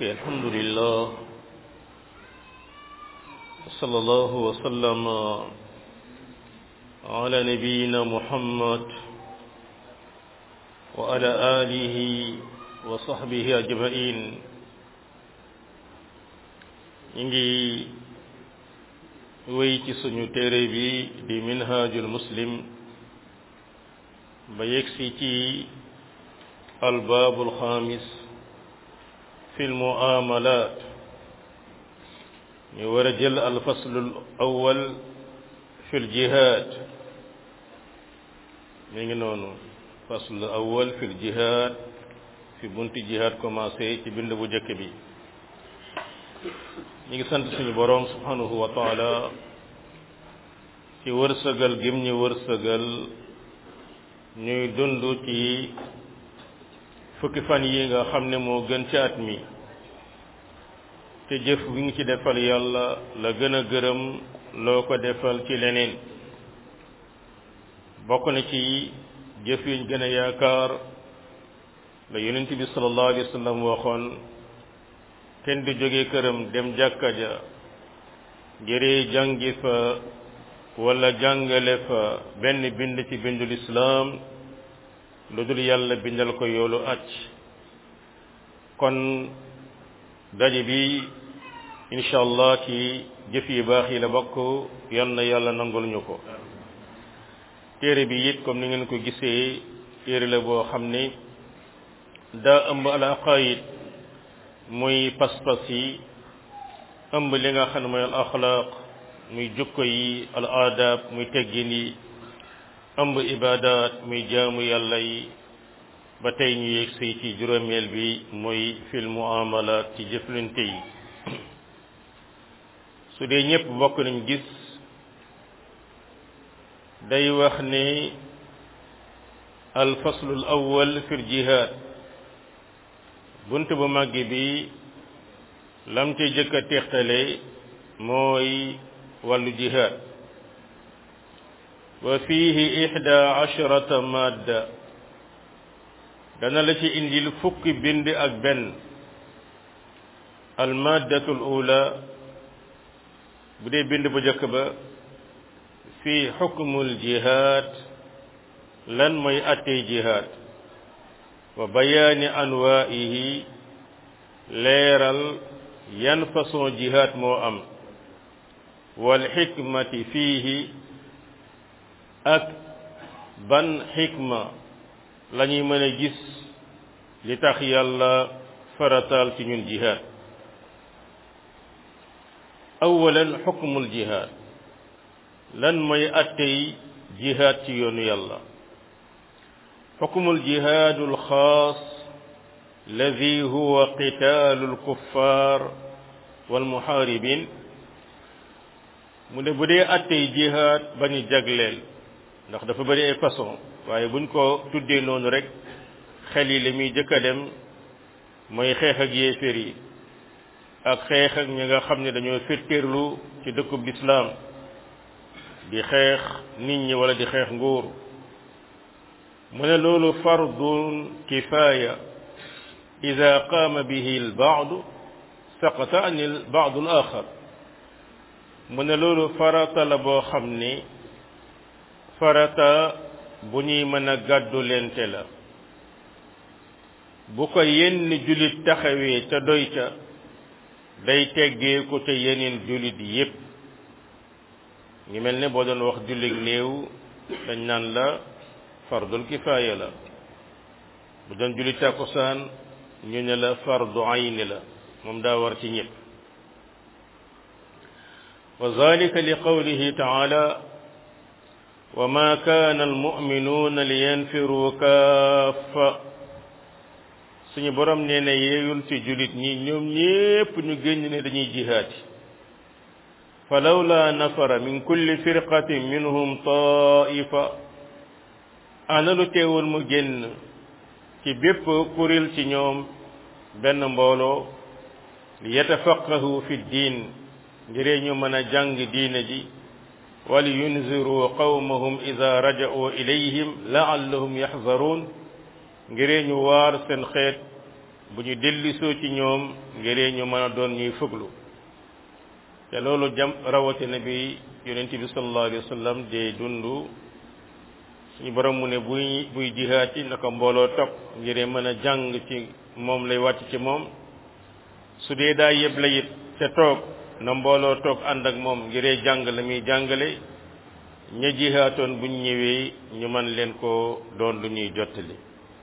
ok alhamdulillah صلى الله وسلم على نبينا محمد وعلى آله وصحبه أجمعين نجي ويتي سنو تيري دي منهاج المسلم بيكسيتي الباب الخامس في المعاملات ñu war a jël alfaslul awwal fil jihaad mi ngi noonu faslul awwal fil jihaad fi bunti jihaad commencé ci bind bu njëkk bi ñu ngi sant suñu boroom subhanahu wa taala ci wërsëgal gim ñu wërsëgal ñuy dund ci fukki fan yi nga xam ne moo gën ci at mi te jëf bi nga ci defal yàlla la gën a gërëm loo ko defal ci leneen bokk na ci jëf yuñ gën a yaakaar la yonent bi sallallahu alayhi wa sallam waxoon kenn du jóge këram dem jàkka ja ngiree jàngi fa wala jàngale fa benn bind ci bindul islaam lu dul yàlla bindal ko yoolu acc kon daje bi incha allah ci jëf yu baax yi la bokk yal na yàlla nangul ñu ko téere bi it comme ni ngeen ko gisee téere la boo xam ne daa ëmb al aqaid muy pas-pas yi ëmb li nga xam ne mooy al axlaaq muy jukko yi al aadab muy teggin yi ëmb ibadat muy jaamu yàlla yi ba tey ñu yegg si ci juróomeel bi mooy fil muamalat ci jëflante yi su dee ñëpp bokk nañ gis day wax ne al faslul awwal fil jihad bunt bu màgg bi lam ca jëkk a teextale mooy wàllu jihad wa fihi ihda asharata madda dana la ci indil fukki bind ak benn almaddatu l ula bu dee bind bu njëkk ba fii xukmul jihaad lan mooy attey jihaad wa bayaani anwaihi leeral yan façon jihaad moo am wal xikmati fiihi ak ban xikma la ñuy mën a gis li tax yàlla farataal ci ñun jihaad awalan xukmul jihaad lan mooy attey jihaad ci yoonu yàlla xukmul jihaadu alxaas alladi huwa qitaalu alkuffar walmuxaaribin mu ne bu dee attey jihaad bañu jagleel ndax dafa bëri ay façon waaye buñ ko tuddee noonu rek xel yi li muy jëkk a dem mooy xeex ak yéeféer yi ak xeex ak ñi nga xam ne dañoo firtéerlu ci dëkkub lislaam di xeex nit ñi wala di xeex nguur mu ne loolu fardun kifaaya ida qaama bihi al baadu saqata an al baadu al axar mu ne loolu farata la boo xam ni farata bu ñuy mën a gàddu lente la bu ko yenn jullit taxawee ca doy ca day teggee ko ca yeneen jullit yépp ngi mel ne boo doon wax jullit néew dañ naan la fardul kifaaya la bu doon jullit takkusaan ñu ne la fardu ayni la moom daa war ci ñépp wa zalika li qawlihi taala وما كان المؤمنون لينفروا كافة suñu borom nee na yeeyul ci julit ñi ñoom ñépp ñu génn ne dañuy jihaati falawla nafara min kulli firqatin minhum taifa ana lu teewul mu génn ci bépp kuréel ci ñoom benn mbooloo li yatafaqahu fi diin ngiree ñu mën a jàng diine ji wali yunziru qawmahum ida raja'u ilayhim la'allahum yaxzaruun ngiree ñu waar seen xeet bu ñu dellisoo ci ñoom ngiree ñu mën a doon ñuy fuglu te loolu jam rawatina bi yonent bi sallallahu alayhi wa sallam dee dund suñu borom mu ne buy buy jihaat ci naka mbooloo topp ngiree mën a jàng ci moom lay wàcc ci moom su dee daa yëpp la it te toog na mbooloo toog ànd ak moom ngiree jàng la muy jàngale ña jihaatoon buñ ñëwee ñu man leen ko doon lu ñuy jottali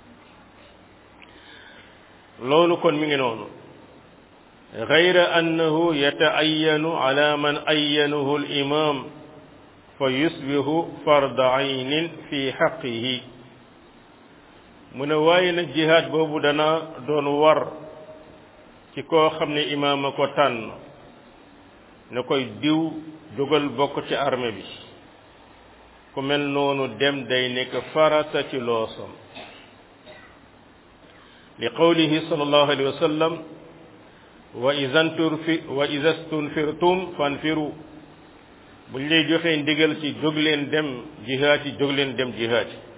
loolu kon mi ngi noonu gayra annahu yata'ayyanu ala man ayyanahu al-imam fa yusbihu farda aynin fi haqqihi mu ne waaye nag jihaad boobu dana doon war ci koo xam ne imaam a ko tànn ne koy diw jógal bokk ci armée bi ku mel noonu dem day nekk farata ci loosam li qawlihi sallallahu alayhi wa sallam wa isanturfi wa isa stunfirtum fanfiru buñ lay joxee ndigal ci jóg leen dem jihaat yi jóg leen dem jihaat yi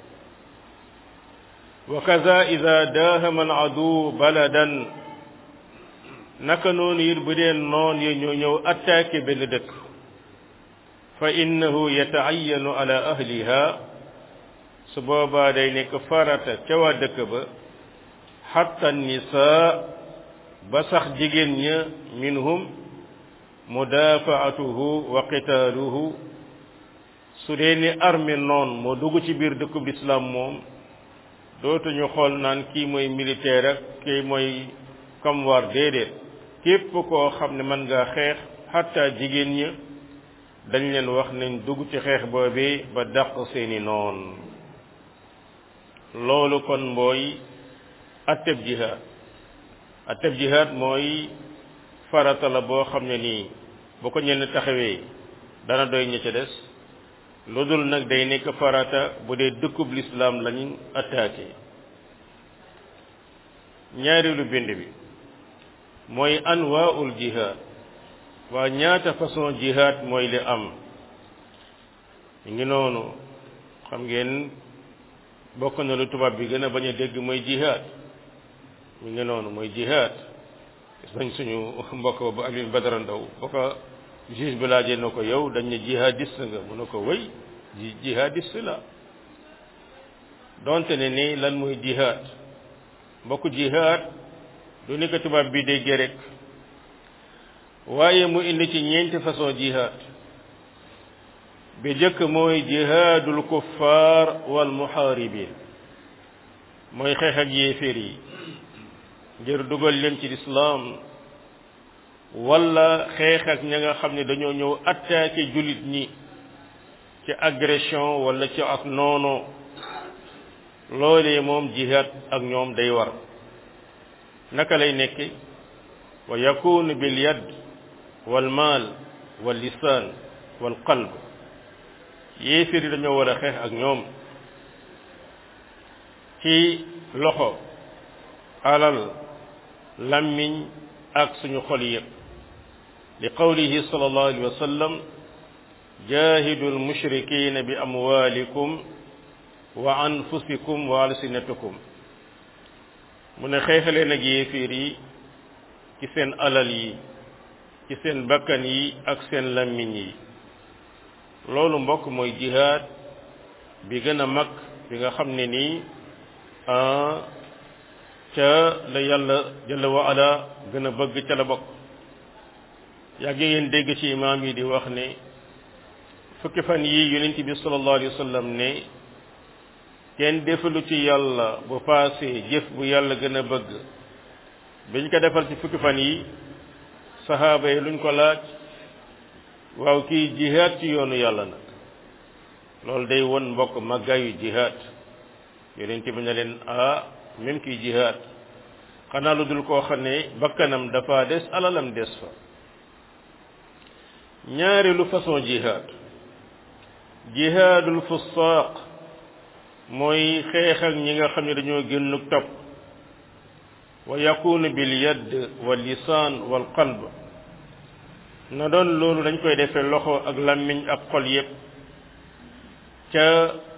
wa kaza ida daahama al adu baladan naka noonu it bu dee noon yi ñoo ñëw attaqué benn dëkk fa innahu yata'ayyanu ala ahliha su boobaa day nekk farata ca waa dëkk ba xatta nisaa ba sax jigéen ña minhum mudafaatuhu wa qitaaluhu su dee ni armée noon moo dugg ci biir dëkkub lislaam moom dootuñu xool naan kii mooy militaire ak kii mooy kam war déedéet képp koo xam ne mën ngaa xeex xatta jigéen ña dañ leen wax nañ dugg ci xeex boobee ba dàq seeni noon loolu kon mooy atteb jihaad atteb jihaad mooy farata la boo xam ne nii bu ko ñenn taxawee dana doy ña ca des lu dul nag day nekk farata bu dee dëkkub lislaam lañu attaqué ñaareelu bind bi mooy anwaaul jihaad waa ñaata façon jihaad mooy li am ñu ngi noonu xam ngeen bokk na lu tubaab bi gën a bañ a dégg mooy jihaad ñu ngi noonu mooy jihaad gis nañ suñu mbokk ba Alioune Badara Ndaw ba ko juge bi laajee na ko yow dañ ne jihadiste nga mu ne ko wëy ji jihadiste la donte ne ni lan mooy jihaad mbokk jihaad du ni ko tubaab bi déggee rek waaye mu indi ci ñeenti façon jihaad bi jëkk mooy jihaadul kuffaar wal muhaaribin mooy xeex ak yéeféer yi ngir dugal leen ci lislaam wala xeex ak ña nga xam ne dañoo ñëw attaqué jullit ñi ci agression wala ci ak noono loolee moom jihaad ak ñoom day war naka lay nekk wa yakunu bil yad wal maal wal lisaan wal qalb yéeféer yi dañoo war a xeex ak ñoom ci loxo alal lammiñ ak suñu xol yëpp li qawlihi sallallahu alayhi wa sallam jahidu almushrikina bi amwalikum wa anfusikum wa alsinatikum mu ne xeexaleen ak yéeféer yi ci seen alal yi ci seen bakkan yi ak seen lammiñ yi loolu mbokk mooy jihaad bi gën a mag bi nga xam ne nii ca la yàlla jalla wa ala gën a bëgg ca la bokk yàgg ngeen dégg ci imaam yi di wax ne fukki fan yi yonent bi sallallahu alayhi wa sallam ne kenn defalu ci yàlla bu paasee jëf bu yàlla gën a bëgg biñ ko defal ci fukki fan yi saxaaba yi luñ ko laaj waaw kii jihaad ci yoonu yàlla nag loolu day won mbokk màggaayu jihaad yonent bi ne leen ah même kii jihaad xanaa lu dul koo xam ne bakkanam dafa des alalam des fa ñaareelu façon jihaad jihaadul fusaaq mooy xeex ak ñi nga xam ne dañoo génnuk topp wa yakunu bil yadd wal lisaan wal qalb na doon loolu dañ koy defee loxo ak làmmiñ ak xol yépp ca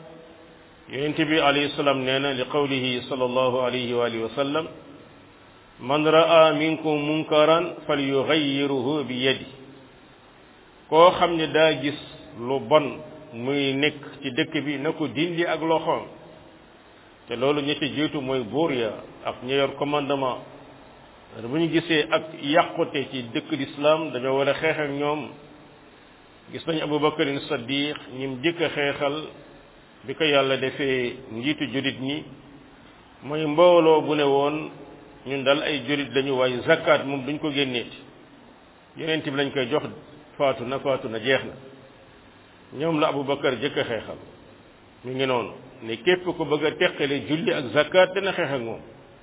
yonent bi alayhi salaam nee na li qawlihi sallallahu alayhi wa alihi wa sallam man raa minkum munkaran falyughayyirhu bi yadi koo xam ne daa gis lu bon muy nekk ci dëkk bi na ko dindi ak loxoom te loolu ñi ci jiitu mooy buur ya ak ñi yor commandement bu ñu gisee ak yàqute ci dëkk l'islam dañoo war a xeex ak ñoom gis nañu abubakarin saddiq ñim jëkk a xeexal bi ko yàlla defee njiitu julit ñi mooy mbooloo bu ne woon ñun dal ay julit lañu waaye zakat moom duñ ko génneeti yonent bi lañ koy jox faatu na faatu na jeex na ñoom la abubakar jëkk a xeexal mi ngi noonu ne képp ku bëgg a teqale julli ak zakat dana xeex ak moom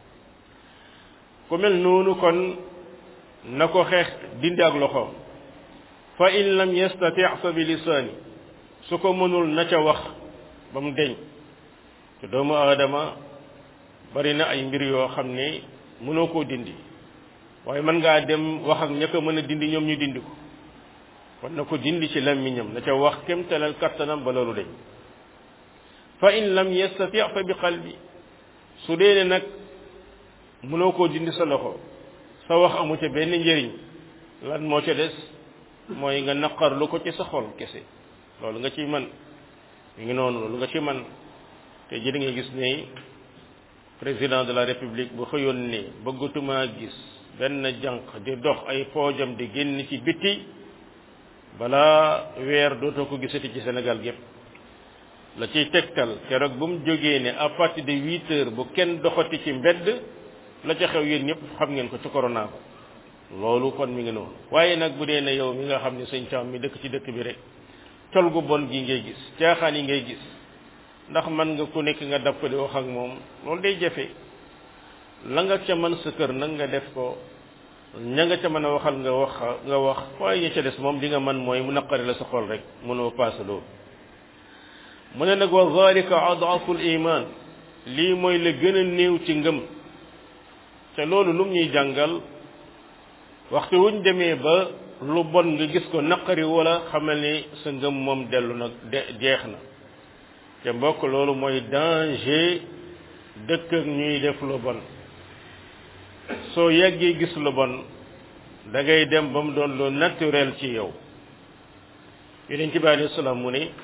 ku mel noonu kon na ko xeex dindi ak loxoom fa in lam yastati fa bi lisaani su ko mënul na ca wax ba mu deñ te doomu aadama bari na ay mbir yoo xam ne mënoo koo dindi waaye mën ngaa dem wax ak ña ko mën a dindi ñoom ñu dindi ko kon na ko dindi ci làmmiñam na ca wax kem talal kattanam ba loolu deñ fa in lam yastati fa bi qalbi su dee ne nag mënoo koo dindi sa loxo sa wax amu ca benn njëriñ lan moo ca des mooy nga naqarlu ko ci sa xol kese loolu nga ciy man mi ngi noonu loolu nga ci man te ji nga gis ne président de la république bu xëyoon ne bëggatuma gis benn jànq di dox ay poojam di génn ci bitti balaa weer dootoo ko gisati ci Sénégal gépp la ciy tegtal keroog bu mu jógee ne à partir de huit heures bu kenn doxati ci mbedd la ca xew yéen ñëpp xam ngeen ko ci corona ba loolu kon mi ngi noonu waaye nag bu dee ne yow mi nga xam ne sëñ Caam mi dëkk ci dëkk bi rek col gu bon gi ngay gis caaxaan yi ngay gis ndax man nga ku nekk nga dapp di wax ak moom loolu day jafe la nga ca mën sa kër nag nga def ko ña nga ca mën a waxal nga wax nga wax waaye ña ca des moom li nga mën mooy mu naqari la sa xol rek mënoo paase loolu mu ne nag wa zalika adaful iman lii mooy la gën a néew ci ngëm te loolu lum ñuy jàngal waxtu wuñ demee ba lu bon nga gis ko naqari wala xamal ni sa ngëm moom dellu nag de jeex na te mbokk loolu mooy danger dëkk ak ñuy def lu bon soo yàggee gis lu bon da ngay dem ba mu doon lu naturel ci yow yeneen ci bi alayhi salaam mu ne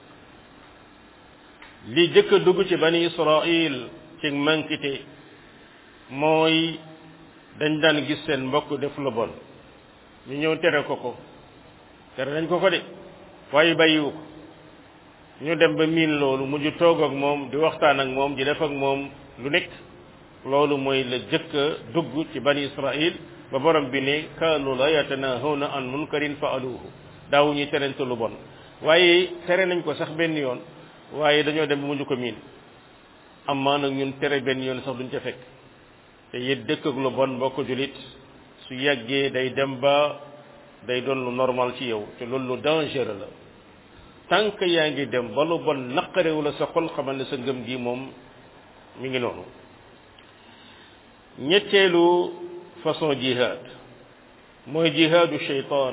li jëkk a dugg ci bani israil ci mankite mooy dañ daan gis seen mbokk def lu bon ñu ñëw tere ko ko tere nañ ko ko de waaye bàyyiwu ko ñu dem ba miin loolu mujj toog ak moom di waxtaan ak moom di def ak moom lu nekk loolu mooy la jëkk a dugg ci bani israil ba borom bi ne kaanu la yatanahawna an munkarin faaluhu daawu ñuy terente lu bon waaye tere nañ ko sax benn yoon waaye dañoo dem ba mujj ko miin amaa nag ñun tere benn yoon sax duñ ca fekk te it dëkk ak lu bon mbokk julit su yàggee day dem ba day doon lu normal ci yow te loolu lu dangereux la tant que yaa ngi dem ba lu bon naqarewu la sa xol xamal ne sa ngëm gi moom mi ngi noonu ñetteelu façon jihad mooy jihaadu sheytaan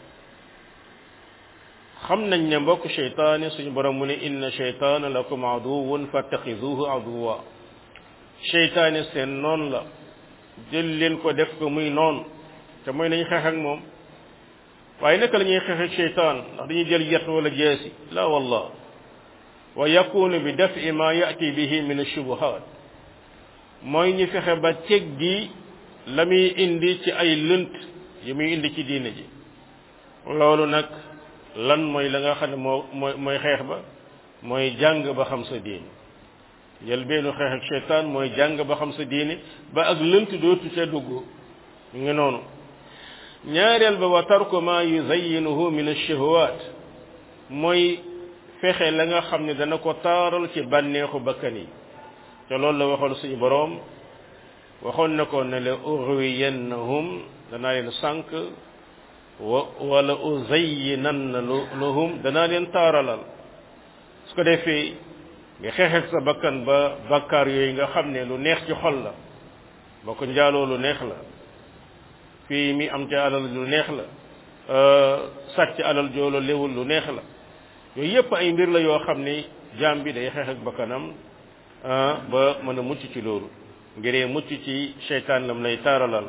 xam nañ ne mbokk sheytaane suñu borom mu ne inna sheytaana lakum aduwun fattaxiduhu aduwa sheytaane seen noon la jël leen ko def ko muy noon te mooy nañ xeex ak moom waaye naka la ñuy xeex ak sheytaan ndax dañuy jël yat wala jeesi la wallah wa yakunu bi dafi ma yati bihi min ashubuhat mooy ñu fexe ba teggi la muy indi ci ay lënt yi muy indi ci diine ji loolu nag lan mooy la nga xam ne moo mooy mooy xeex ba mooy jàng ba xam sa diine jël benn xeex ak sheytaan mooy jàng ba xam sa diine ba ak lënt dootu ca dugg ñu ngi noonu ñaareel ba wa tarku ma yuzayinuhu min ash-shahawat mooy fexe la nga xam ne dana ko taaral ci bànneexu bakkan yi te loolu la waxoon suñu boroom waxoon na ko ne la ughwiyannahum danaa leen sànq wa wala uzayyinanna lahum danaa leen taaralal su ko defee nga xeex ak sa bakkan ba bakkaar yooyu nga xam ne lu neex ci xol la boo ko njaaloo lu neex la fii mi am ca alal lu neex la sàcc alal joolo léwul lu neex la yooyu yépp ay mbir la yoo xam ni jaam bi day xeex ak bakkanam ba mën a mucc ci loolu ngiree mucc ci seytaan lam lay taaralal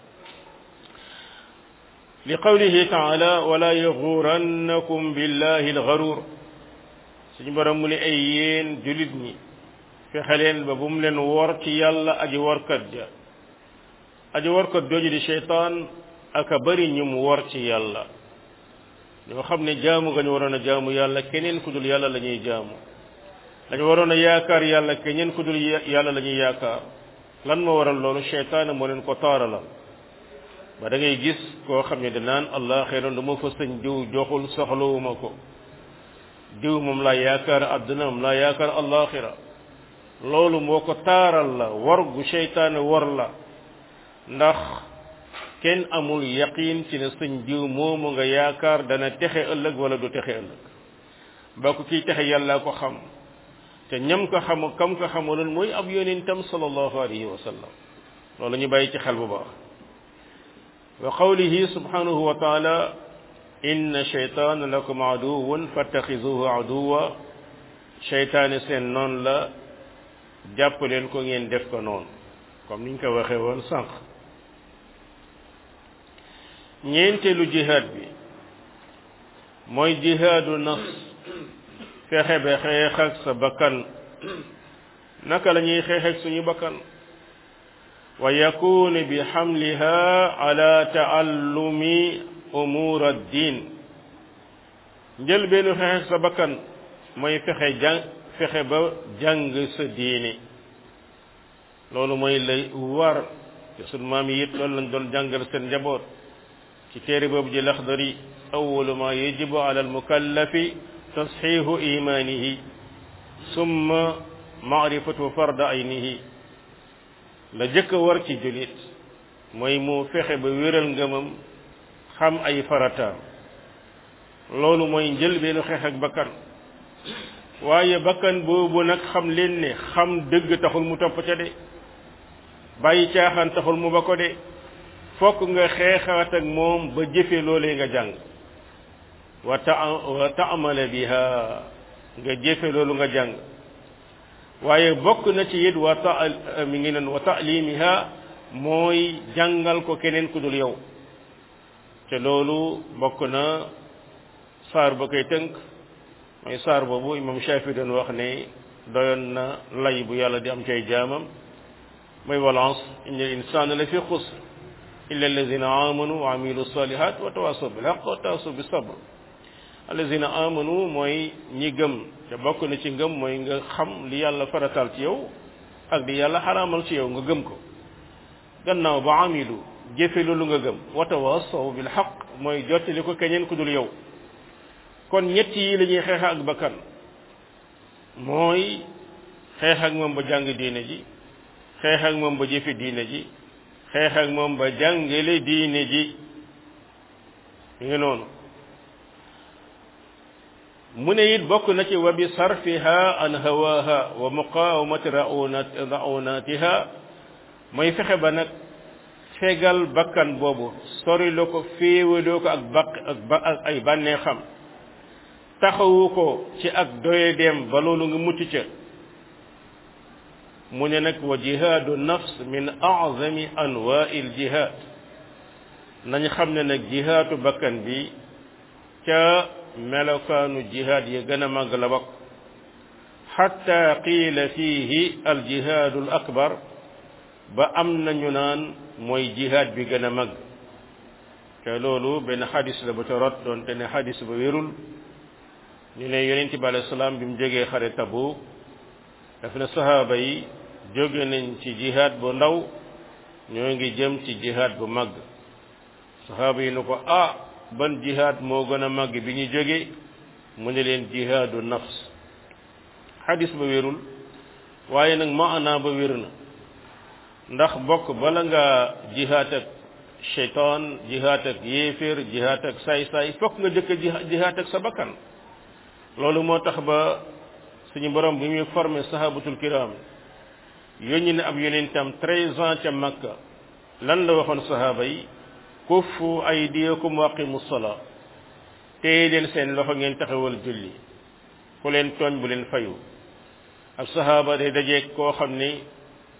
li qawlihi taala wala yaxurannakum billahi alxaruur suñu borom mu ne ay yéen julit ñi fexe leen ba bu mu leen wor ci yàlla aji workat ja aji workat jooju di seytaan aka bari ñu mu wor ci yàlla ñoo xam ne jaamu nga ñu waroon a jaamu yàlla keneen ku dul yàlla la ñuy jaamu dañu waroon a yaakaar yàlla keneen ku dul yàlla la ñuy yaakaar lan moo waral loolu seytaane moo leen ko taaralal ba da ngay gis koo xam ne danaan allah xeyran du ma fa sëñ diw joxul soxlawuma ko diw moom laa yaakaar àdduna moom laa yaakaar allaxira loolu moo ko taaral la war gu seytaane war la ndax kenn amul yaqin ci ne sëñ diw moomu nga yaakaar dana texe ëllëg wala du texe ëllëg ba ko kiy texe yàlla ko xam te ñam ko xamu kam ko xamuloon mooy ab yonentam sallallahu alayhi wa sallam loolu ñu bàyyi ci xel bu baax wa qawlihi subhanahu wa taala inna shaytaana lakum aduwun fattaxizuhu aduwa sheytaane seen noonu la jàpp leen ko ngeen def ko noonu comme niñ ko waxee woon sànq ñeenteelu jihaad bi mooy jihaadu nafs fexe ba xeex ak sa bakkan naka la ñuy xeex ak suñu bakkan wa yakunu bi xamliha ala taallumi umur ad-din njëlbeenu xeex ak sa bakkan mooy fexe jàng fexe ba jàng sa diine loolu mooy lay war te sunu maam yi it loolu lañ doon jàngal seen njaboot ci téere boobu ji laxdari awalu ma yajibu ala almukallafi tasxiixu imaanihi summa maarifatu farda aynihi la jëkk a war ci julit mooy mu fexe ba wéral ngëmam xam ay farataam loolu mooy njëlbeenu xeex ak bakkan waaye bakkan boobu nag xam leen ne xam dëgg taxul mu topp ca de bàyyi caaxaan taxul mu ba ko de fokk nga xeexaat ak moom ba jëfe loolee nga jàng wa ta wa taamala biha nga jëfe loolu nga jàng waaye bokk na ci it wa ta mi ngi noon wa taalimiha mooy jàngal ko keneen ku dul yow te loolu bokk na saar ba koy tënk mooy saar boobu imam Shafi doon wax ne doyoon na lay bu yàlla di am cay jaamam mooy walance inna insana la fi xusr illa alladina amanu wa amilu salihat wa tawasaw bil haqq wa tawasaw bis sabr alladina amanu mooy ñi gëm te bokk na ci ngëm mooy nga xam li yàlla faratal ci yow ak li yàlla xaraamal ci yow nga gëm ko gannaaw ba amilu jëfe loolu nga gëm wa tawasaw bil haqq mooy jottali ko keneen ku dul yow kon ñett yi la ñuy xeex ak bakkan mooy xeex ak moom ba jàng diine ji xeex ak moom ba jëfe diine ji xeex ak moom ba jàngale diine ji ngi noonu mu ne it bokk na ci wa bi sarfiha an hawaha wa muqawamati raunatiha mooy fexe ba nag fegal bakkan boobu sori la ko féewaloo ko ak bak ak ay bànnee xam taxawu ko ci ak doyedeem ba loolu nga mucc ca mu ne nag wa jihaadu nafs min a'zami anwaa'il jihaad nañ xam ne nag jihaatu bakkan bi ca melokaanu jihaad yi gën a màgg la bokk xatta qiila fiihi al jihaadu al akbar ba am nañu naan mooy jihaad bi gën a màgg te loolu benn xadis la ba ca rot doon te ne xadis ba wérul ñu ne yonent bi alayhi salaam bi mu jógee xare Tabuk daf ne sahaaba yi jóge nañ ci jihaad bu ndaw ñoo ngi jëm ci jihaad bu màgg sahaaba yi nu ko ah ban jihaad moo gën a màgg bi ñu jóge mu ne leen jihaadu nafs xadis ba wérul waaye nag maanaa ba wér na ndax bokk bala nga jihaad ak cheytaan jihaad ak yéeféer jihaad ak saay-saay fokk nga jëkk jihaad ak sa bakkan loolu moo tax ba suñu borom bi muy formé sahabatul kiram yónni ne ab yonentam treize ans ca makka lan la waxoon sahaba yi kuffu aydiyakum wa aqimu salaa téye leen seen loxo ngeen taxawal julli ku leen tooñ bu leen fayu ab sahaba day dajeeg koo xam ni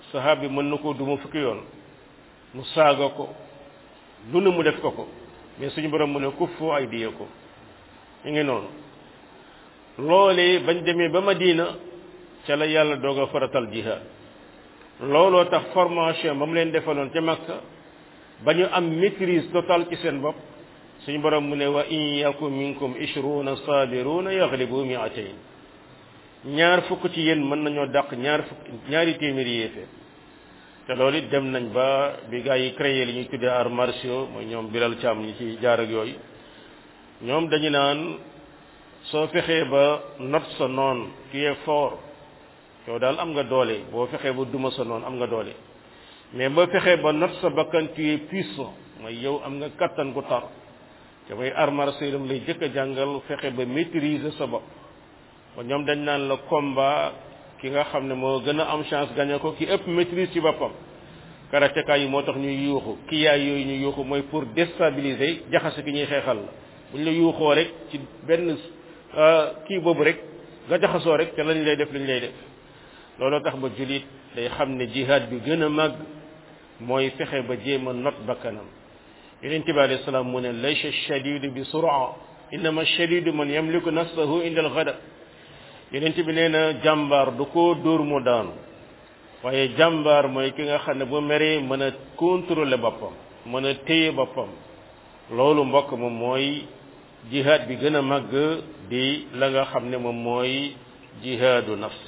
sahaab bi mën na koo duma fukki yoon mu saaga ko lu ne mu def ko ko mais suñu borom mu ne kuffu ay diye ko ñu ngi noonu loolee bañ demee ba Madina ca la yàlla doog a faratal jihaad looloo tax formation ba mu leen defaloon ca Makka ba ñu am maîtrise totale ci seen bopp suñu borom mu ne wa in yaku minkum ishruna sabiruna yaglibu mi'atayn ñaar fukk ci yéen mën nañoo dàq ñaar fukk ñaari téeméeri yéefee te loolu it dem nañ ba bi gaa yi créé li ñuy tuddee arts martiaux mooy ñoom Bilal Thiam ñi ci jaar ak yooyu ñoom dañu naan soo fexee ba not sa noon qui est fort yow daal am nga doole boo fexee ba duma sa noon am nga doole mais boo fexee ba not sa bakkan tu es puissant mooy yow am nga kattan gu tar te mooy arts martiaux lam lay jëkk a jàngal fexe ba maîtriser sa bopp kon ñoom dañ naan la combat ki nga xam ne moo gën a am chance gagné ko ki ëpp maîtrise ci boppam karateka yi moo tax ñuy yuuxu ki yaay yooyu ñu yuuxu mooy pour déstabiliser jaxase ki ñuy xeexal la bu ñu la yuuxoo rek ci benn kii boobu rek nga jaxasoo rek te lañ lay def lañ lay def looloo tax ba julit day xam ne jihad bi gën a màgg mooy fexe ba jéem a not bakkanam yeneen bi alayhi salaam mu ne laysa shadidu bi sura innama shadidu man yamliku nafsahu inda al ghadab yeneen bi nee na jàmbaar du ko dóor mu daanu waaye jàmbaar mooy ki nga xam ne bu meree mën a contrôler boppam mën a téye boppam loolu mbokk moom mooy jihaad bi gën a màgg di la nga xam ne moom mooy jihaadu nafs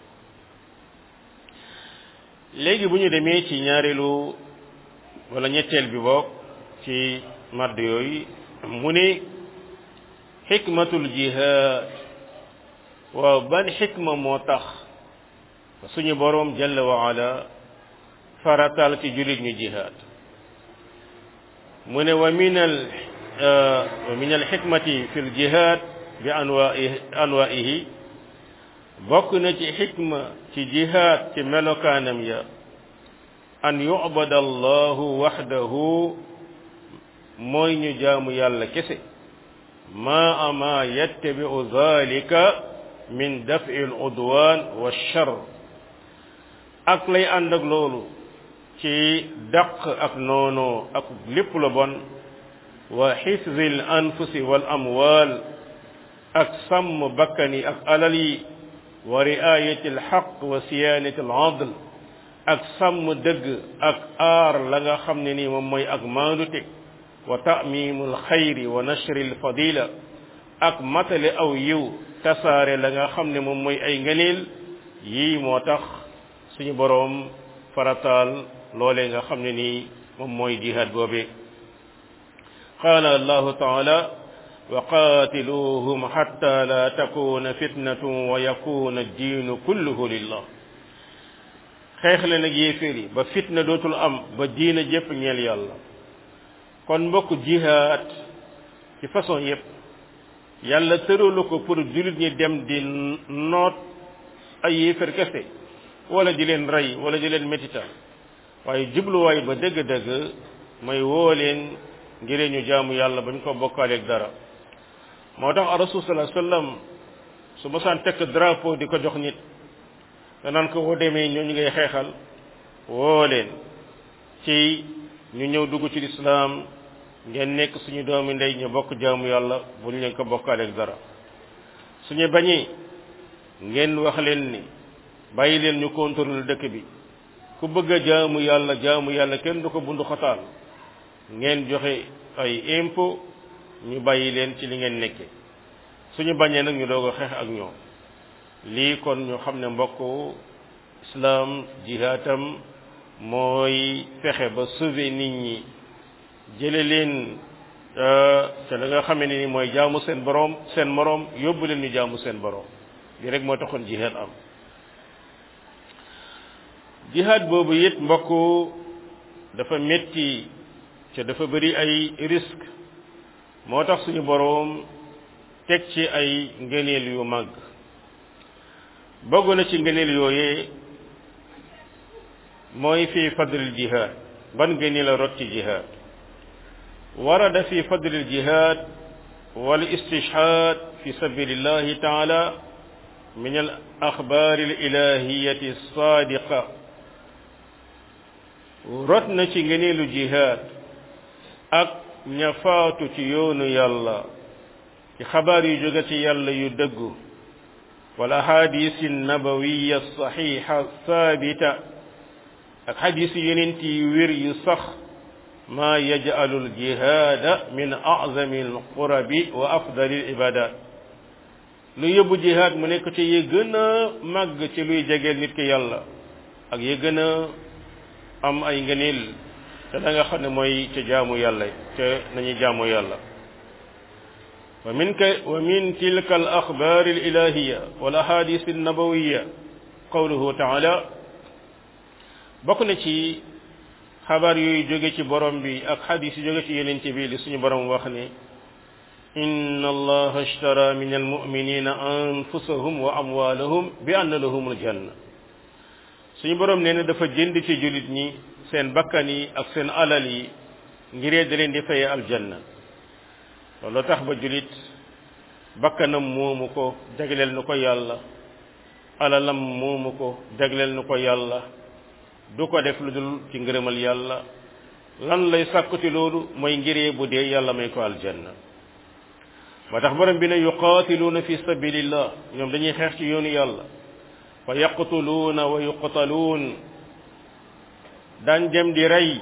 léegi bu ñu demee ci ñaareelu wala ñetteel bi boog ci madd yooyu mu ne xikmatul jihaad waaw ban xikma moo tax suñu boroom jalla wa ala faratal ci jullit ñu jihaad mu ne wa min al wa min al xikmati fi l jihaad bi anwaihi anwaihi bokk na ci xikma ci jihaad ci melokaanam ya an yu'bada allahu waxdahu mooy ñu jaamu yàlla kese ma ama yattabi'u dhalika min daf'i al udwan wa shar ak lay ànd ak loolu ci dàq ak noonoo ak lépp lu bon wa xifzi al anfusi wal amwal ak sàmm bakkani ak alal yi wa riayati al xaq wa siyanati al adl ak sàmm dëgg ak aar la nga xam ne ni moom mooy ak maandute wa ta'mimu al xayri wa nashri al fadila ak matale aw yiw tasaare la nga xam ne moom mooy ay ngëneel yii moo tax suñu boroom farataal loolee nga xam ne nii moom mooy jihaad boobe qaala allahu taala wa qaatiluhum xatta la takuna fitnatun wa yakuna diinu kulluhu lillah xeex leen ak yéeféer yi ba fitna dootul am ba diina jëpp ñeel yàlla kon mbokk jihaad ci façon yépp yàlla tëralu ko pour jullit ñi dem di noot ay yéeféer kese wala di leen rey wala di leen métital waaye jubluwaay ba dëgg-dëgg mooy woo leen ngir ñu jaamu yàlla bañ ko bokkaaleeg dara moo tax rasul sallallahu alayhi wasallam su ma saan tekk drapeau di ko jox nit danaan ko woo demee ñoo ñu ngay xeexal woo leen ci ñu ñëw dugg ci lislaam ngeen nekk suñu doomi ndey ñu bokk jaamu yàlla buñ leen ko bokkaaleeg dara suñu bañee ngeen wax leen ni bàyyi leen ñu contrôle dëkk bi ku bëgg a jaamu yàlla jaamu yàlla kenn du ko bundu xataal ngeen joxe ay impôt ñu bàyyi leen ci li ngeen nekke suñu bañee nag ñu doog a xeex ak ñoom lii kon ñu xam ne mbokk islam jihaatam mooy fexe ba sauver nit ñi jële leen te la nga xamee ne ni mooy jaamu seen boroom seen moroom yóbbu leen ñu jaamu seen boroom li rek moo taxoon jihaad am jihaad boobu it mbokk dafa metti te dafa bari ay risque moo tax suñu boroom teg ci ay ngëneel yu mag bokk na ci ngëneel yooyee mooy fi fadlil jihaad ban ngëneel la rot ci jihaad warada fi fadlil jihaad wal istishhaad fi sabilillahi taala min al axbaar al ilahiyati sadiqa rot na ci ngeneelu jihaad ak ña faatu ci yoonu yàlla ci xabaar yu jóge ci yàlla yu dëggu wal ahadis nabawiya saxiixa saabita ak xadis yonent yi wér yu sax maa yaj'alu aljihaada min a'zami alqurabi wa afdali alibadat lu yóbbu jihaad mu nekk ci yi gën a màgg ci luy jegeel nit ki yàlla ak yi gën a am ay ngëneel te da nga xam ne mooy ca jaamu yàlla ca nañu jaamu yàlla wa min ka wa min tilka al axbaar al ilahiya wal ahadis al nabawiya qawluhu taala bokk na ci xabaar yooyu jóge ci borom bi ak xadis yu jóge ci yenente bi li suñu borom wax ne inna allaha ashtara min almuminina anfusahum wa amwalahum bi anna lahum aljanna suñu borom nee na dafa jënd ci julit ñi seen bakkan yi ak seen alal yi ngiree da leen di faye aljanna loolu tax ba julit bakkanam moomu ko jagleel nu ko yàlla alalam moomu ko jagleel nu ko yàlla du ko def lu dul ci ngërëmal yàlla lan lay sàkku ci loolu mooy ngiree bu dee yàlla may ko aljanna moo tax borom bi ne yuqaatiluuna fi sabilillah ñoom dañuy xeex ci yoonu yàlla wa yaqtuluuna wa yuqtaluun daañ dem di rey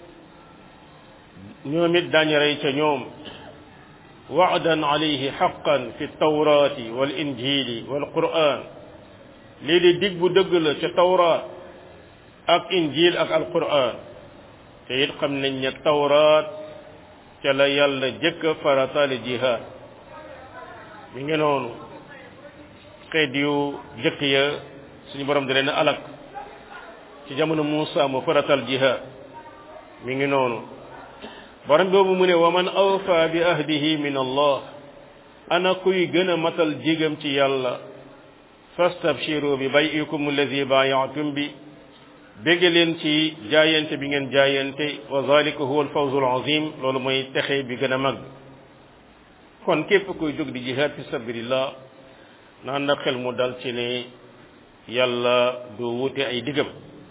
ñoom it daañu rey ca ñoom waadan alayhi xaqan fi tawraati wal injili wal quran lii di dig bu dëgg la ca tawraat ak injil ak alquran te it xam nañ ne tawraat ca la yàlla jëkk farataale jihaad mi ngi noonu xeet yu jëkk ya suñu borom di leen alak ci jamono Muusa mu faratal jihaad mi ngi noonu borom boobu mu ne wa man awfa bi ahdihi min allah ana kuy gën a matal jigam ci yàlla fastabshiru bi bayikum alladi baayatum bi bégg leen ci jaayante bi ngeen jaayante wa zalika huwa alfawzu alazim loolu mooy texe bi gën a mag kon képp kuy jóg di jihaad fi sabilillah naan na xel mu dal ci ne yàlla du wute ay digam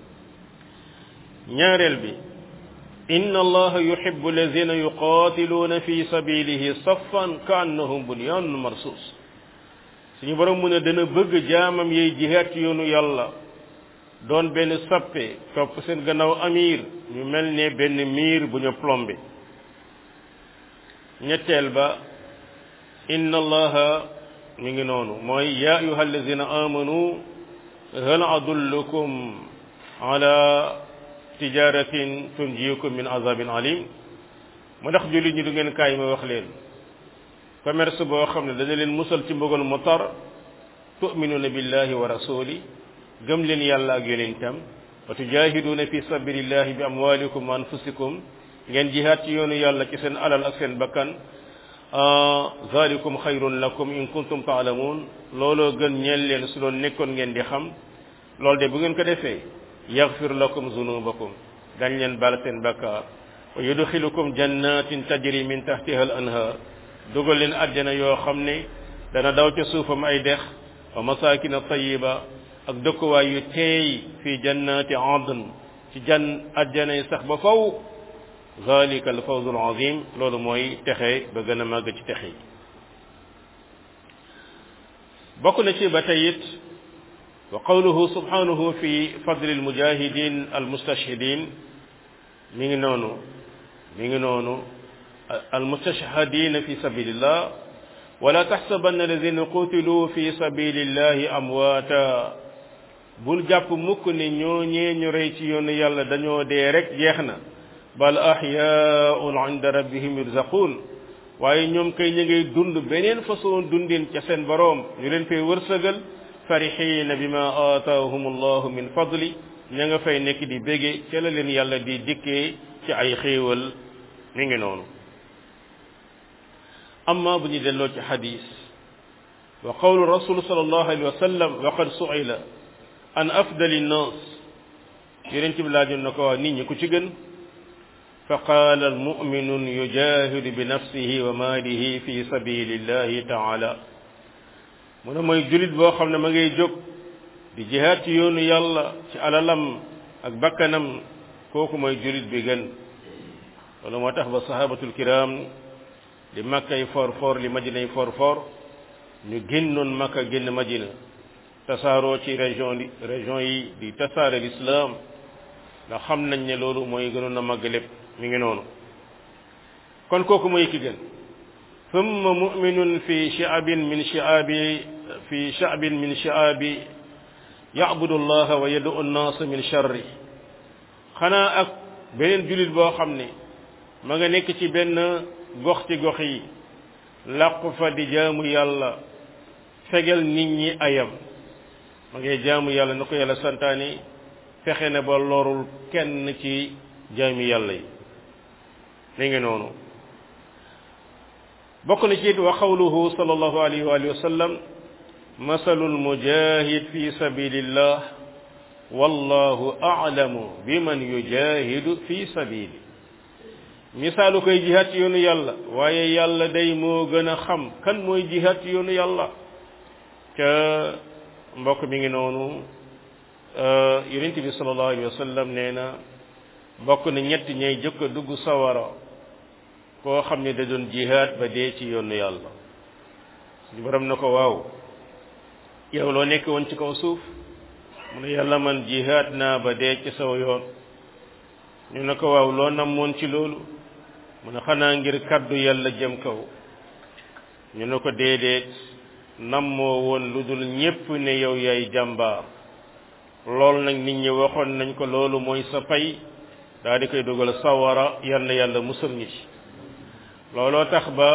ñaareel bi inna allaha yuhibbu alladhina yuqatiluuna fi sabilihi saffan ka annahum bunyanun marsus suñu borom mu ne dana bëgg jaamam yey jihaad ci yoonu yàlla doon benn sappe topp seen gannaaw amir ñu mel ne benn miir bu ñu plombé ñetteel ba inna allaha mi ngi noonu mooy ya ayuha alladina amanu hal adullukum ala tijaratin tunjiukum min azabin alim mu ndax jullit ñi du ngeen kaay ma wax leen commerce boo xam ne dana leen musal ci mbugal mu tar tu'minuna billahi wa rasuli gëm leen yàlla ak yonentam wa tujahiduuna fi sabilillahi bi amwalikum wa anfusikum ngeen jihaad ci yoonu yàlla ci seen alal ak seen bakkan zalikum xayrun lakum in kuntum taalamuun looloo gën ñeel leen su doon nekkoon ngeen di xam loolu de bu ngeen ko defee yaxfir lakum zunubakum dañ leen baal seen bakkaar wa yudxilukum jannatin tajri min tahtiha al anhar dugal leen àjjana yoo xam ne dana daw ca suufam ay dex wa masakina tayiba ak dëkkuwaay yu teey fi jannati adn ci jan àjjana yi sax ba faw zalika al fawzu al azim loolu mooy texe ba gën a màgg ci texe yi bokk na ci ba tey it wa qawluhu subhanahu fi fadli al mujahidin al mustashhidin mi ngi noonu mi ngi noonu al mustashhadin fi sabilillah wala taxsabanna alladina qutiluu fi sabilillahi amwaata bul jàpp mukk ne ñooñee ñu rey ci yoonu yàlla dañoo dee rek jeex na bal ahyaun inda rabbihim yurzaqun waaye ñoom kay ñu ngay dund beneen façon dundin ca seen boroom ñu leen fay wërsëgal farihina bima aataahum allahu min fadli ña nga fay nekk di bége ca la leen yàlla di dikkee ci ay xéewal mi ngi noonu amma bu ñu delloo ci xadis wa qawlu rasul sallallahu alayhi wa sallam wa qad su'ila an afdali nnas yonent bi laajoon na ko waa nit ñi ku ci gën fa qaala almuminun yujahidu bi nafsihi wa maalihi fi sabilillahi taala mu ne mooy julit boo xam ne ma ngay jóg di jihaad ci yoonu yàlla ci alalam ak bakkanam kooku mooy julit bi gën loolu moo tax ba sahabatul kiram li makkay for for li madinay for for ñu génnoon makka génn madina tasaaroo ci région li région yi di tasaare l'islam ndax xam nañ ne loolu mooy gënoon a màgg lépp mi ngi noonu kon kooku mooy ki gën thumma mu'minun fi shi'abin min shi'abi fi sha'bin min shi'abi ya'budu allaha wa yad'u an-nas min sharri xanaa ak beneen julit boo xam ne ma nga nekk ci benn gox ci gox yi làqu fa di jaamu yàlla fegal nit ñi ayam ma ngay jaamu yàlla na ko yàlla santaani fexe na ba lorul kenn ci jaami yàlla yi mi ngi noonu bokk na ci it wa qawluhu sallallahu alayhi wa alihi wa sallam masalul mujahid fi sabilillah wallahu a'lamu biman yujahidu fi sabili misaalu koy jihaat ci yoonu yàlla waaye yàlla day moo gën a xam kan mooy jihaat ci yoonu yàlla ca mbokk mi ngi noonu yonent bi sallallahu alayhi wa sallam nee na bokk na ñett ñay jëkk a dugg sawara koo xam ne da doon jihaat ba dee ci yoonu yàlla suñu borom na ko waaw yow loo nekk woon ci kaw suuf mu ne yàlla man jihaat naa ba dee ci saw yoon ñu ne ko waaw loo namoon ci loolu mu ne xanaa ngir kaddu yàlla jëm kaw ñu ne ko déedéet nammoo woon lu dul ñépp ne yow yaay jàmbaar loolu nag nit ñi waxoon nañ ko loolu mooy sa pay daa di koy dugal sawara yal na yàlla musal ñi ci looloo tax ba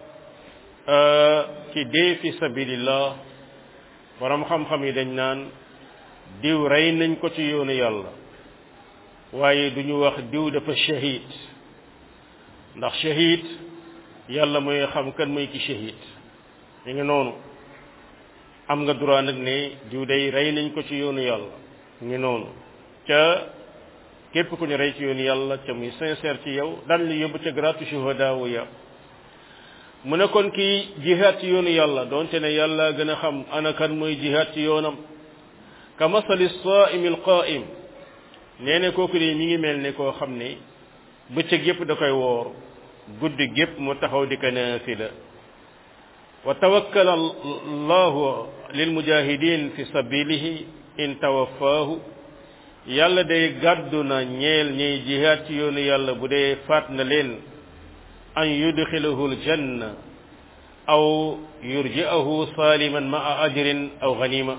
ci dee fi sabilillah borom xam-xam yi dañ naan diw rey nañ ko ci yoonu yàlla waaye du ñu wax diw dafa shahid ndax shahid yàlla mooy xam kan mooy ki shahid ñu ngi noonu am nga droit nag ne diw day rey nañ ko ci yoonu yàlla ñu ngi noonu ca képp ku ñu rey ci yoonu yàlla ca muy sincère ci yow daan li yóbbu ca gratu shuhada wu ya mu ne kon kii jihaad ci yoonu yàlla doonte ne yàlla gën a xam ana kan mooy jihaad ci yoonam ka masali saimi alqaim nee ne kooku de mi ngi mel ne koo xam ne bëccëg yépp da koy woor guddi gépp mu taxaw di ko naafila wa tawakkala allahu lilmujahidin fi sabilihi in tawaffaahu yàlla day gàddu na ñeel ñiy jihaad ci yoonu yàlla bu dee faat na leen an yudxilahu aljanna aw yurji'ahu saliman ma'a ajrin aw ganima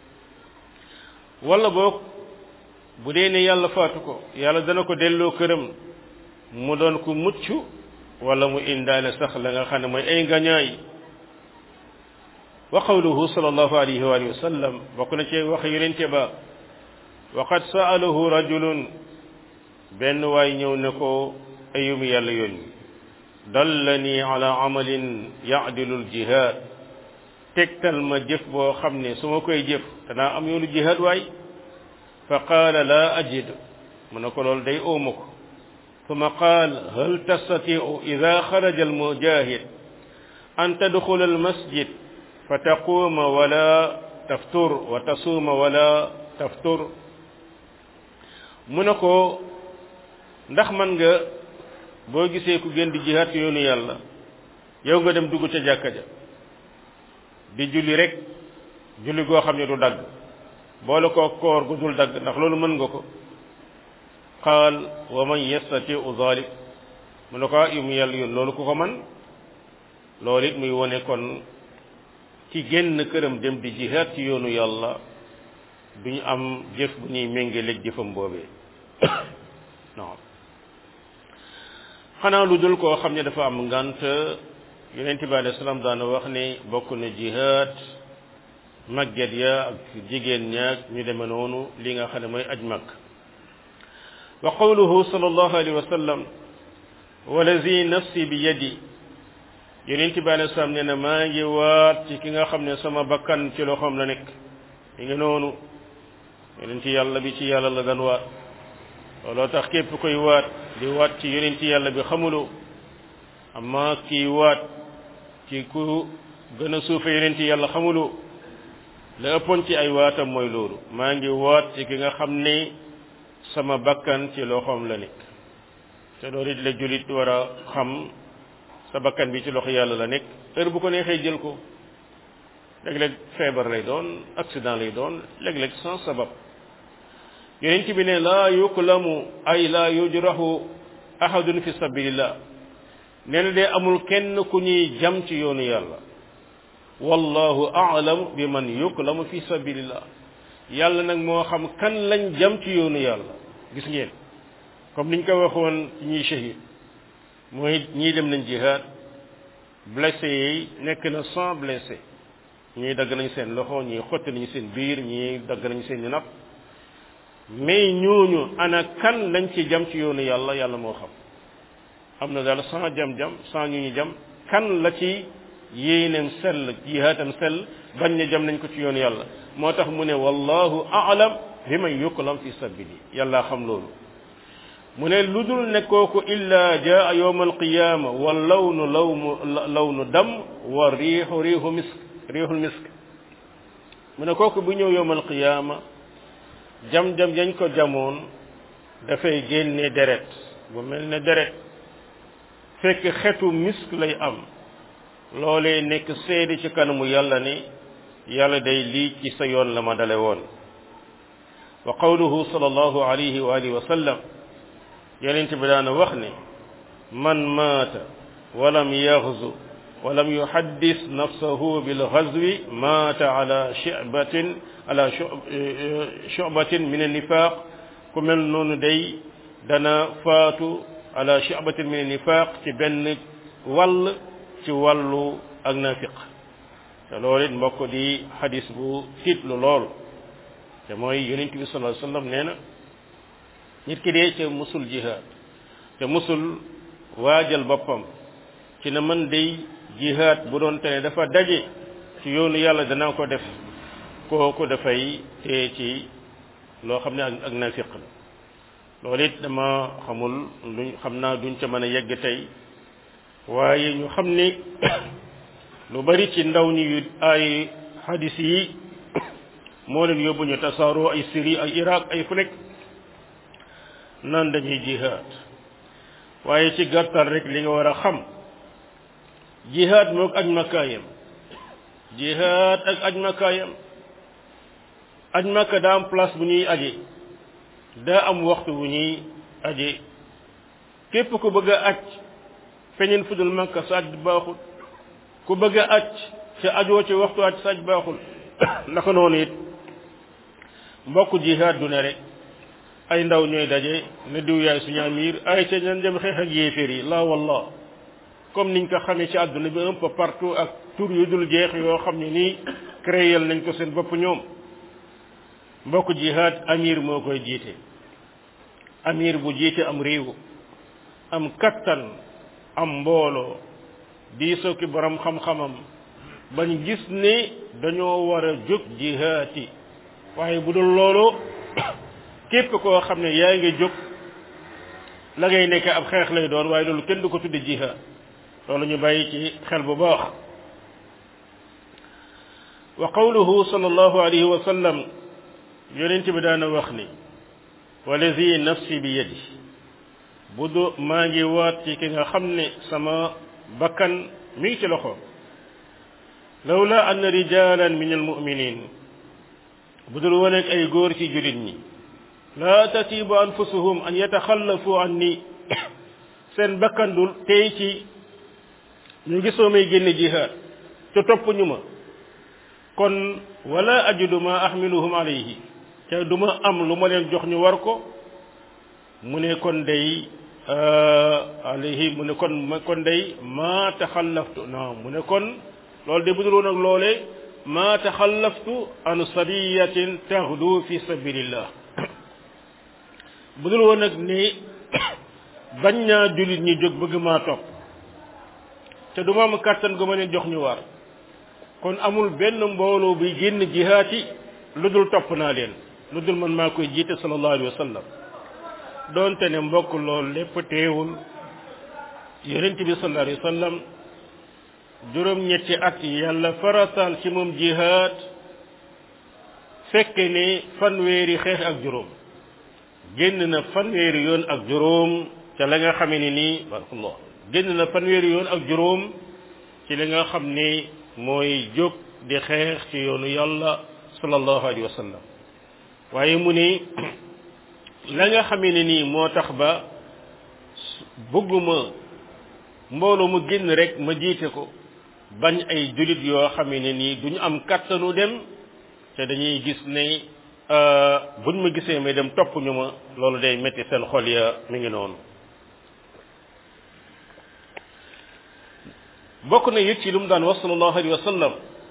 wala boog bu dee ne yàlla faatu ko yàlla dana ko delloo këram mu doon ku mucc wala mu indaale sax la nga xam ne mooy ay ngañaay wa qawluhu sallallahu alayhi wa alihi wa sallam bokk na ci wax yonente ba wa qad sa'alahu rajulun benn waay ñëw ne ko ayum yàlla yónni dallani ala amalin ya'dilu al-jihad tegtal ma jëf boo xam ne su ma koy jëf danaa am yoonu jihad waay fa qaala laa ajid mu ne ko loolu day óoma ko ثم قال هل تستطيع إذا خرج المجاهد أن تدخل المسجد فتقوم ولا تفطر وتصوم ولا تفطر mu ne ko ndax man nga boo gisee ku gën di jihaat yoonu yàlla yow nga dem dugg ca jàkka ja di julli rek julli goo xam ne du dagg boole koo koor gu dul dagg ndax loolu mën nga ko qaal wa man yastatiu zalik mu ne ko yu mu yàlla yoon loolu ku ko man loolu it muy wone kon ci génn këram dem di jihaat ci yoonu yàlla duñu am jëf bu ñuy méngaleeg jëfam boobee non xanaa lu dul koo xam ne dafa am ngant yonent bi alayhi salaam daana wax ne bokk na jihaat màgget ya ak jigéen ñaag ñu deme noonu li nga xam ne mooy aj mag wa qawluhu sallallahu alayhi wa sallam walazi nafsi bi yadi yonent bi alayhi salaam nee na maa ngi waat ci ki nga xam ne sama bakkan ci loxoom la nekk mi ngi noonu yonent yàlla bi ci yàlla la daan waat looloo tax képp koy waat di waat ci yonent yàlla bi xamuloo amma kii waat ci ku gën a suufe yonent yàlla xamuloo la ëppoon ci ay waatam mooy loolu maa ngi waat ci ki nga xam ne sama bakkan ci loxoom la nekk te loolu it la jullit war a xam sa bakkan bi ci loxo yàlla la nekk heure bu ko neexee jël ko léeg-léeg feebar lay doon accident lay doon léeg-léeg sans sabab yonent bi ne laa yuklamu ay laa yujrahu ahadun fi sabilillah nee na de amul kenn ku ñuy jam ci yoonu yàlla wallahu a'lam bi man yuklamu fi sabilillah yàlla nag moo xam kan lañ jam ci yoonu yàlla gis ngeen comme niñ ko waxoon ci ñuy shahid mooy ñii dem nañ jihaad blessé yi nekk na cent blessé ñii dagg nañ seen loxo ñii xotti nañu seen biir ñii dagg nañu seen i napp mais ñooñu ana kan lañ ci jam ci yoonu yàlla yàlla moo xam am na daal sans jam-jam sans ñu ñu jam kan la ci yéeneem sell jihaatam sell bañ ne jam nañ ko ci yoonu yàlla moo tax mu ne wallahu a'lam bi man yuklam fi sabili yàlla xam loolu mu ne lu dul ne kooku illa jaa yawma alqiyama wa lawnu lawmu lawnu dam wa riixu riixu misk riixul misk mu ne kooku bu ñëw yawma alqiyama jam-jam yañ ko jamoon dafay génne deret bu mel ne deret fekk xetu misk lay am loolee nekk seede ci kanamu yàlla ni yàlla day lii ci sa yoon la ma dale woon wa qawluhu sallallahu alayhi wa alihi wa sallam yonent bi daana wax ne man maata walam yaxzu walam yuhaddis nafsahu bil ghazwi maata ala shi'batin ala shu'batin min an-nifaq ku mel noonu day dana faatu ala shi'batin min an-nifaq ci benn wàll ci wàllu ak nafiq te loolu it mbokk di xadis bu tiitlu lool te mooy yonent bi sallallahu alayhi wasallam nee na nit ki dee ca musul jihaad te musul waajal boppam ci na man day jihaad bu doon te ne dafa daje ci yoonu yàlla danaa ko def kooku dafay tee ci loo xam ne ak ak nafiq la loolu it dama xamul luñ xam naa duñ ca mën a yegg tey waaye ñu xam ni lu bari ci ndaw ñi yu ay hadis yi moo leen yóbbu ñu tasaaroo ay Syrie ay Irak ay fu nekk naan dañuy jihaad waaye ci gàttal rek li nga war a xam jihaad moog aj makkaayam jihaad ak aj makkaayam aj makka daa am place bu ñuy aje daa am waxtu bu ñuy aje képp ku bëgg a aj feñeen fudul makka sa aj baaxul ku bëgg a aj ca ajoo ci waxtu aj sa aj baaxul naka noonu it mbokk jihaad du ne rek ay ndaw ñooy daje ne diw yaay suñu amir ay ca ñan dem xeex ak yéeféer yi la wallah comme niñ ko xamee ci àdduna bi un peu partout ak tur yu dul jeex yoo xam ne nii créé nañ ko seen bopp ñoom mbokk jihaad amir moo koy jiite amir bu jiite am réew am kattan am mbooloo diisoo ki borom xam-xamam bañ gis ne dañoo war a jóg jihaati waaye bu dul loolu képp koo xam ne yaa ngi jóg la ngay nekk ab xeex lay doon waaye loolu kenn du ko tudde jihaad loolu ñu bàyyi ci xel bu baax wa qawluhu sallallahu alayhi wa sallam yonent bi daana wax ni walazi nafsi bi yadi bu du maa ngi waat ci ki nga xam ne sama bakkan mi ngi ci loxo lawla an rijalan min almuminin bu dul woon ak ay góor ci julit ñi la tatibu anfusuhum an yataxallafu anni seen bakkan dul tey ci ñu gisoo may génne jihaad te topp ñu ma kon wala ajidu ma ahmiluhum alayhi te du ma am lu ma leen jox ñu war ko mu ne kon day alayhi mu ne kon kon day ma taxallaftu non mu ne kon loolu de bu dul woon ak loolee ma taxallaftu an sariyatin taxdu fi sabilillah bu dul woon ak ni bañ naa jullit ñi jóg bëgg maa topp te du ma am kàttan gu ma leen jox ñu war kon amul benn mbooloo buy génn jihaati lu dul topp naa leen lu dul man maa koy jiite sallallahu alayhi wa sallam doonte ne mbokk loolu lépp teewul yonent bi sallallahu alayhi wa sallam juróom-ñetti at yàlla farataal ci moom jihaad fekke ne fanweeri xeex ak juróom génn na fanweeri yoon ak juróom ca la nga xamee ni nii barakallah génn na fanweeri yoon ak juróom ci li nga xam ni mooy jóg di xeex ci yoonu yàlla sallallahu alayhi wa sallam waaye mu ni la nga xamee ne nii moo tax ba bëgguma mbooloo mu génn rek ma jiite ko bañ ay julit yoo xamee ne nii duñu am kattanu dem te dañuy gis ne buñ ma gisee may dem topp ñu ma loolu day metti seen xol ya mi ngi noonu bokk na it ci lu mu daan wax sallallahu alayhi wa sallam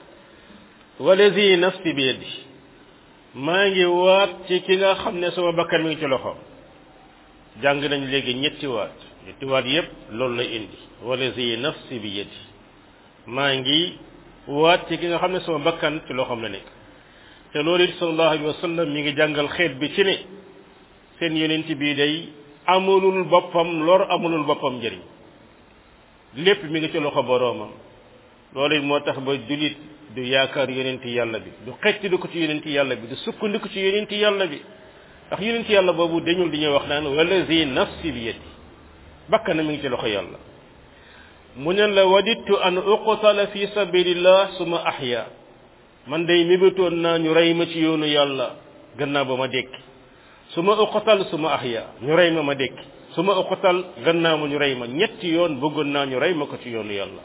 walazi nafsi bi yadi maa ngi waat ci ki nga xam ne sama bakkan mi ngi ci loxoom jàng nañ léegi ñetti waat ñetti waat yépp loolu la indi walazi nafsi bi yadi maa ngi waat ci ki nga xam ne sama bakkan ci loxoom la nekk te loolu it sallallahu alayhi wa sallam mi ngi jàngal xeet bi ci ne seen yonent bii day amulul boppam lor amulul boppam njëriñ lépp mi ngi ci loxo boroomam loolu it moo tax ba julit du yaakaar yonenti yàlla bi du xecc ko ci yonenti yàlla bi du sukkandiku ci yonenti yàlla bi ndax yonenti yàlla boobu dañul di ñuy wax naan wallazi nafsi bi yadi bakkan mi ngi ci loxo yàlla mu ne la wadittu an uqtala fi sabilillah suma ahya man day mébétoon naa ñu rey ma ci yoonu yàlla gannaaw ba ma dekki su ma uqtal su ma ahya ñu rey ma ma dekki su ma uqtal gannaaw ma ñu rey ma ñetti yoon bëggoon naa ñu rey ma ko ci yoonu yàlla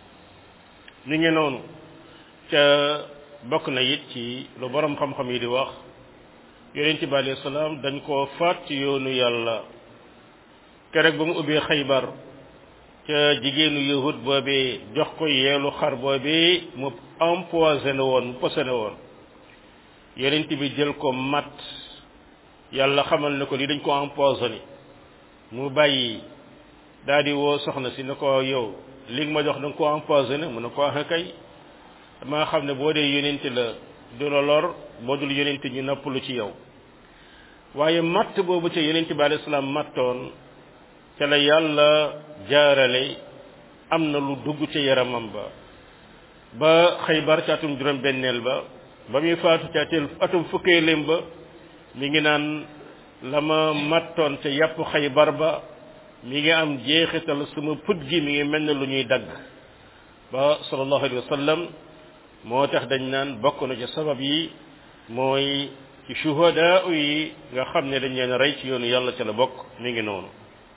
ni ngi noonu ca bokk na it ci lu borom xam-xam yi di wax yonent bi alayhi salaam dañ koo faat ci yoonu yàlla keroog ba mu ubbee xaybar ca jigéenu yahud boobee jox ko yeelu xar boobee mu empoisonné woon mu posone woon yonent bi jël ko mat yàlla xamal ne ko li dañ ko empoisonné mu bàyyi daal di woo soxna si ne ko yow li nga ma jox da nga ko empoisonné mu ne ko ah kay damaa xam ne boo dee yonent la du la lor boo dul yonent ñu nappalu ci yow waaye matt boobu ca yonent bi alayhi salaam mattoon ca la yàlla jaarale am na lu dugg ca yaramam ba ba xaybar ca atum juróom benneel ba ba muy faatu ca atum fukkeelim ba mi ngi naan la ma mattoon ca yàpp xaybar ba mi ngi am jeexital sama put gi mi ngi mel ne lu ñuy dagg ba sallallahu alayhi wa sallam moo tax dañ naan bokk na ci sabab yi mooy ci shuhadaa yi nga xam ne dañ leen rey ci yoonu yàlla ca la bokk mi ngi noonu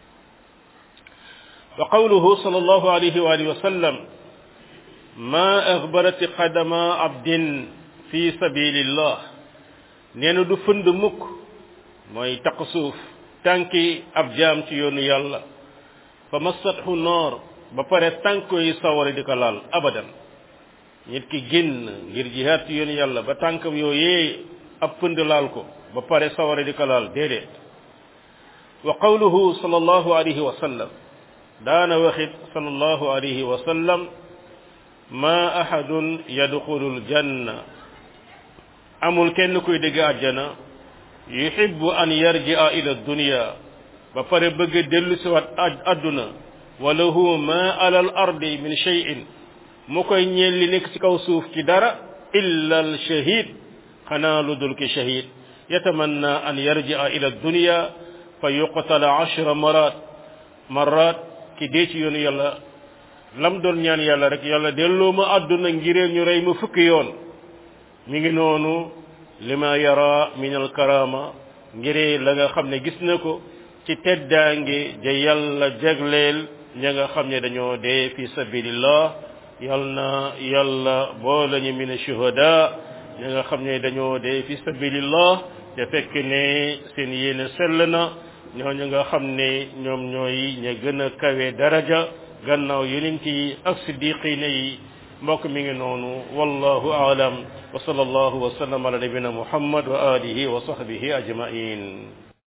wa qawluhu sallallahu alayhi wa alihi wa sallam ma axbarat qadama abdin fi sabilillah nee na du fënd mukk mooy taq suuf tànki ab jaam ci yoonu yàlla fa massathu noor ba pare tànk yi sawara di ko laal abadan nit ki génn ngir jihaat ci yoonu yàlla ba tànkam yooyee ab pënd laal ko ba pare sawara di ko laal déedéet wa qawluhu sallallahu alayhi wa sallam daana waxit sallallahu alayhi wa sallam ma ahadun yadxulu aljanna amul kenn kuy dégg àjjana yuhibbu an yarji'a ila dunya ba pare bëgg dellu si waat adduna wa lahu ma ala al ardi min shay'in mu koy ñeel li nekk ci kaw suuf ci dara illa al shahid xanaa lu dul ki shahid yatamanna an yarji'a ila dunya fa yuqtala ashra marat marat ki dee ci yoonu yàlla lam doon ñaan yàlla rek yàlla delloo ma àdduna ngiree ñu rey ma fukki yoon mi ngi noonu lima yara min al karama ngiree la nga xam ne gis na ko ci teddaange ja yàlla jagleel ña nga xam ne dañoo dee fi sabilillah yal na yàlla boole ñu min shuhada ña nga xam ne dañoo dee fi sabilillah te fekk ne seen yéene sell na ñooñu nga xam ne ñoom ñooy ña gën a kawe daraja gannaaw yonent yi ak siddiqina yi mbokk mi ngi noonu wallahu aalam wa sallallahu wa sallam ala nabina muhammad wa alihi wa sahbihi ajmain